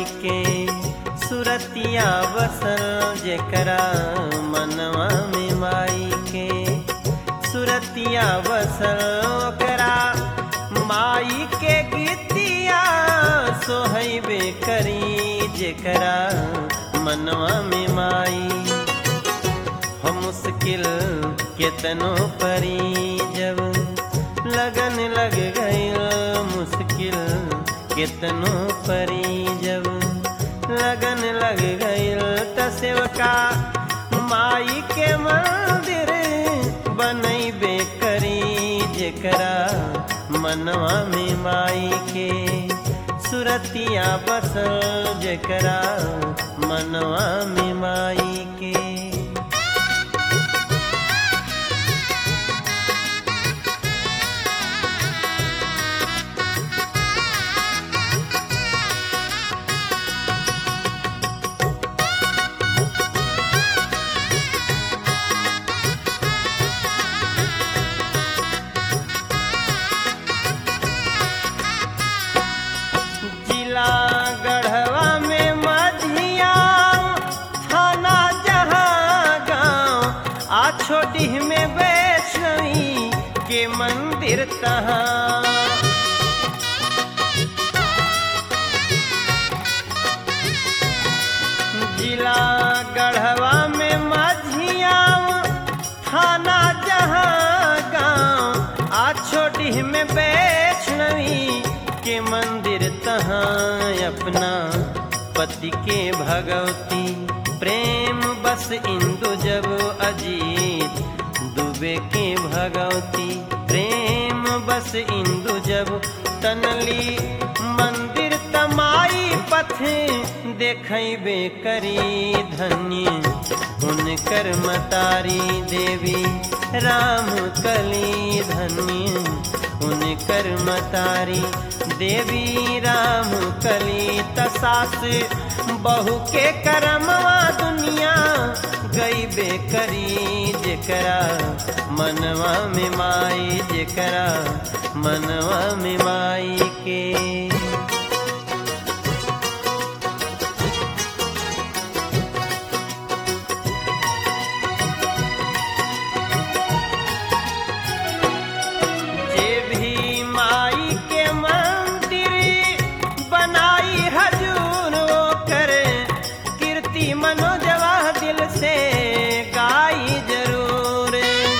के सुरतिया बसल जेकरा मनवा में माई के सुरतिया बसल ओकरा माई के गीतिया सोहैबे करी जेकरा मनवा में माई हो मुश्किल केतनो परी जब लगन लग गई मुश्किल केतनो परी जब लगन लग गई त सेवका माई के मंदिर बनैबे करी जेकरा मनवा में माई के सुरतिया बसल जेकरा मनवा में माई के जिला गढ़वा में मधिया थाना जहाँ गाँव आ छोटी में वैष्णवी के मंदिर तहाँ जिला गढ़वा में मधिया थाना जहाँ गाँव आ छोटी में वैष्णवी के मंदिर तहाँ अपना पति के भगवती प्रेम बस इंदु जब अजीत दुबे के भगवती प्रेम बस इंदु जब तनली मंदिर तमाई पथ देखैबे करी धन्य हुनकर मतारी देवी राम कली धन्य हुनकर मतारी देवी राम कली तसास बहु के करमवा दुनिया गईबे करी जेकरा मनवा में माई जेकरा मनवा में माई के जे भी माई के मंदिर बनाई हजूर वो करे कीर्ति मनोजवा दिल से गाई जरूर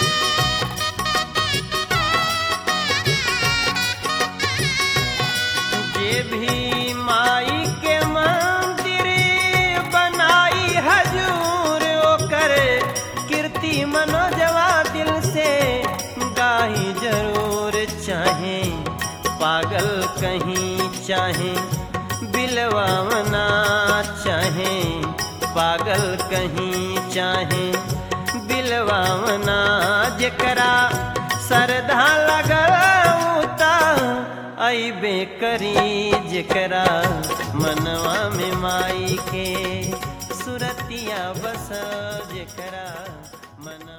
जे भी माई के मंदिर बनाई हजूर वो करे कीर्ति मनोजवा दिल से गाही जरूर चाहे पागल कहीं चाहे बिलवावना चाहे पागल कहीं चाहे बिलवावना जेकरा सरधा लगल उता अबे करी जेकरा मनवा में माई के सुरतिया बस जेकरा मन